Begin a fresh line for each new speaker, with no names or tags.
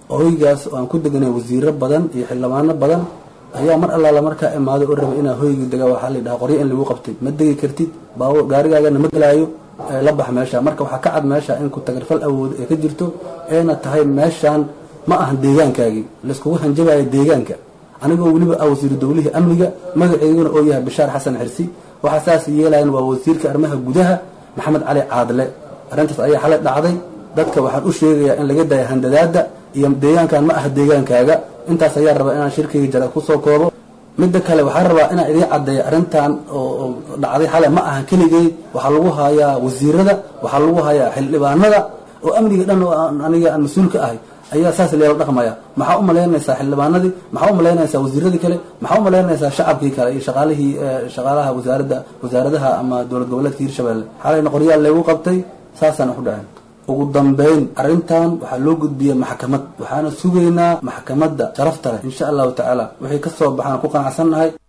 hoygaas oo aan ku deganay wasiiro badan iyo xildhibaano badan ayaa mar allaala markaa imaaday oo rabay inaa hoygii dega waxaa la yidhaha qoryo in lagu qabtay ma degi kartid baabuur gaarigaagana ma gelaayo la bax meesha marka waxaa ka cad meesha in ku tagarfal awood ee ka jirto eena tahay meeshaan ma ahan deegaankaagii layskugu hanjabayo deegaanka anigoo weliba ah wasiiru dowlihii amniga magaceyguna oo yahay bashaar xasan xirsi waxaa saas yeelayan waa wasiirka arrimaha gudaha maxamed cali caadle arrintaas ayaa xalay dhacday dadka waxaan u sheegayaa in laga daya handadaada iyo deegaankan ma aha deegaankaaga intaas ayaa rabaa inaan shirkayga jara kusoo koobo midda kale waxaa rabaa inaan idiin caddeeya arrintan oo dhacday xalay ma ahan keligay waxaa lagu hayaa wasiirada waxaa lagu hayaa xildhibaanada oo amniga dhan oo aniga aan mas-uul ka ahay ayaa saas leela dhaqmaya maxaa u malaynaysaa xildhibaanadii maxaa u malaynaysaa wasiiradii kale maxaa u malaynaysaa shacabkii kale iyo shaqaalihii shaqaalaha wasaaradda wasaaradaha ama dowlad goboleedka hirshabelle xalayna qoryaal leegu qabtay saasaan wax u dhaceen ugu dambeyn arrintan waxaa loo gudbiyey maxkamad waxaana sugaynaa maxkamadda sharafta leh insha allahu tacaala wixii ka soo baxaan ku qanacsannahay